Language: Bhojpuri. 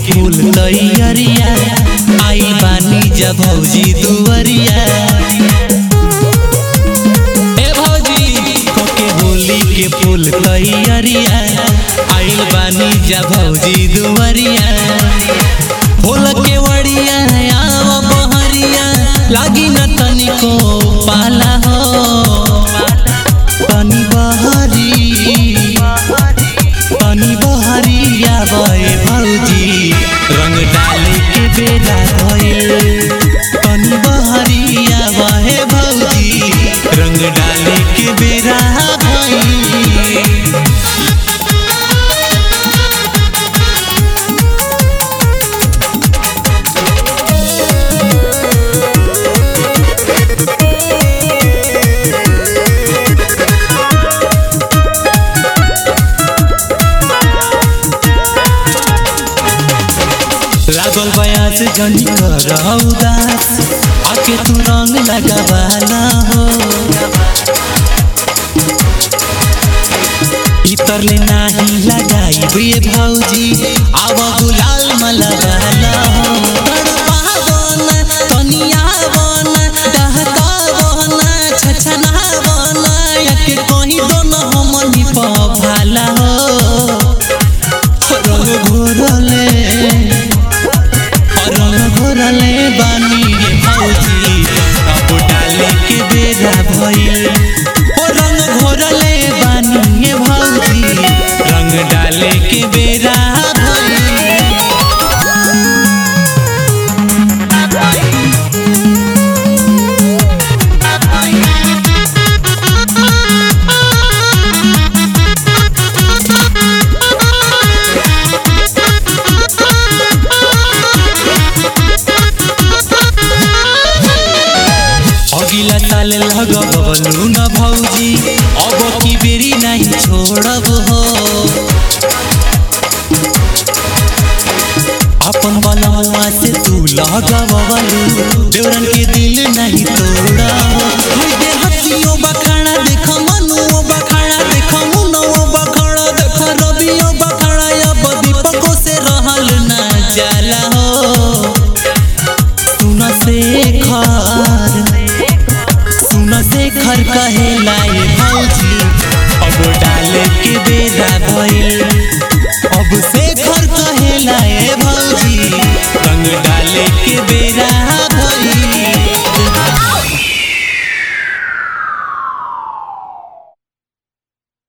फूल तैयरिया आई बानी जब भौजी दुवरिया ए भौजी कोके होली के फूल तैयरिया आइल बानी जब भौजी दुवरिया फूल के वड़िया आव बहरिया लागी न तनिको पाला हो तनी बहरी तनी बहरिया बे भौजी रंग डाले के बेला भइल तनी बहरिया बहे भौजी रंग डाले के बेरा भइल लागल बयास जनी कर उदास आके तू रंग लगावाला हो इतर ले नाही लगाई बे भौजी आव गुलाल मलवाला हो तड़पावन तनियावन डहकावन छछनावन याके कहीं दोनों हमनी पभाला हो रंग घोरले रंग घोरले बानी रे भौजी अब डाले के बेरा भइल ओ रंग घोरले बानी रे भौजी रंग डाले के बेरा भइल अगिला साल लगबलु न भौजी अब की बेरी नहीं छोड़ब हो अपन बलवा से तू लगबलु देवरन के दिल नहीं तोड़ा हो हाय दे हसियो बखाड़ा देख मनुओ बखाड़ा देख मुनओ बखाड़ा देख रबियो बखाड़ा अब दीपको से रहल ना जाला हो सुन शेखर सुन शेखर कहेला ये भौजी अब डाले के बेरा भइल अब शेखर कहेला ये भौजी रंग डाले के बेरा भइल